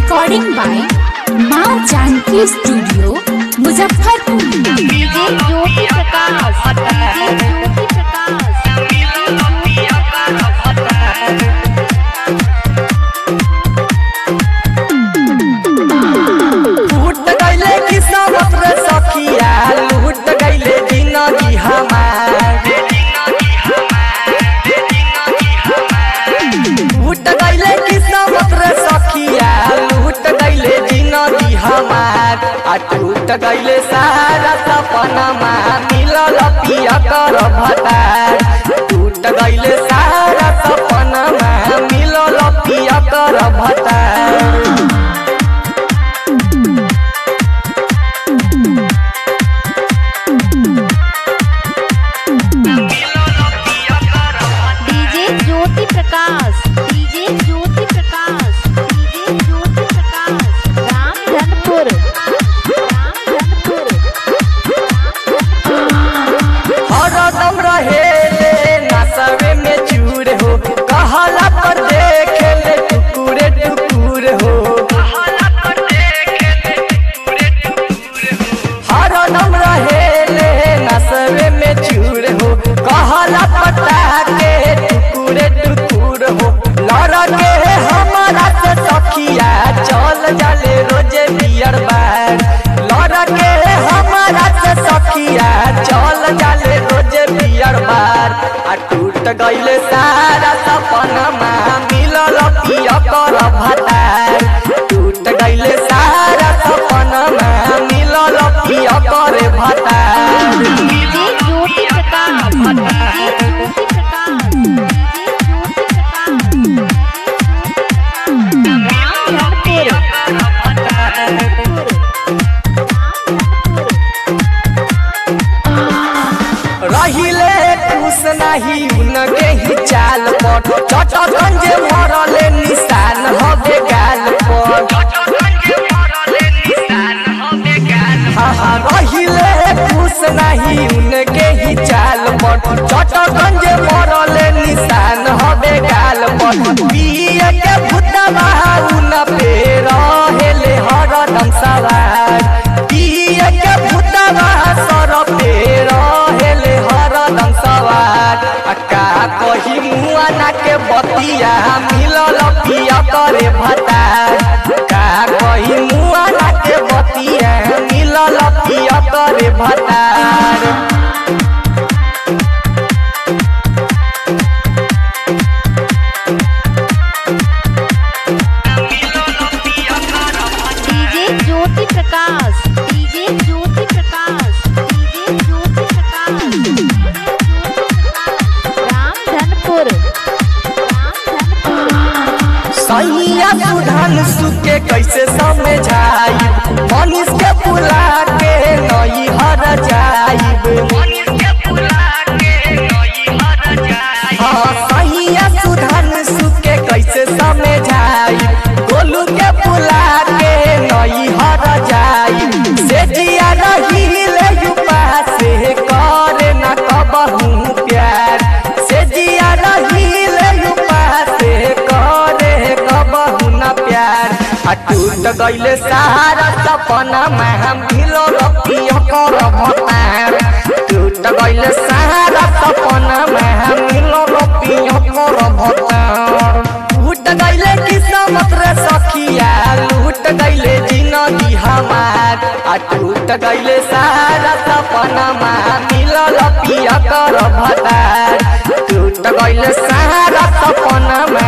recording by माँ Janaki studio Muzaffarpur DJ Jyoti Prakash DJ Jyoti Prakash लूट गईले किस्मत रे सखिया लूट गईले जिंदगी हमार लूट गईले किस्मत रे सखिया लूट गईले जिंदगी हमार आ टूट गईले सारा सपना मिलल पिया कर भतार टूट गईले सारा सपना मिलल पिया कर भतार DJ Jyoti Prakash DJ Jyoti Prakash DJ Jyoti Prakash Ramdhanpur Ramdhanpur हरदम रहेले नसवे में चूर हो कहला पर देखेले टुकुरे टुकुर हो हरदम रहेले नसवे में चूर हो कहला पता के टुकुरे टुकुर हो लड़के हमारा से सखिया चल जाले रोजे बियर बार लड़के हमारा से सखिया चल जाले रोजे बियर बार आ टूट गईले सारा सपना मिलल पिया कर भतार टूट गईले सारा सपना मिलल पिया कर भतार DJ Jyoti Prakash DJ Jyoti Prakash DJ Jyoti Prakash Ramdhanpur रहिले खुश नहीं उनके ही चाल पर चटगंज मरले निशान हवे गाल पर हाँ हाँ रहिले खुश नहीं उनके ही चाल पर चटगंज मरले निशान हवे गाल पर पिए के भूतवा उन पे रहेले हरदम सवार पिए के भूतवा सर पे रहेले हरदम सवार आ का कही मुआ ना के बतिया मिलल पिया करे भतार का कही मुआ ना के बतिया मिलल पिया करे भतार DJ Jyoti Prakash DJ Jyoti Prakash DJ Jyoti Prakash Ramdhanpur Ramdhanpur सैया सुधान सुके कैसे समझाई मनीष के बुला के नई हर जाइब हाँ सैया सुधान सुके कैसे समझाई गोलू के बुला के नई हर जाइब से जिया रहीले युवा से करे न कबहू प्यार से जिया रहीले युवा से करे कबहू न प्यार आ टूट गईले सारा सपना में हम भिलो रखियो कर भतार टूट गईले सारा सपना में हम भिलो रखियो कर भतार टूट गईले किस्मत रे सखिया लूट गईले जिंदगी हमार आ टूट गईले सारा सपना में मिलल पिया कर भतार टूट गईले सारा सपना में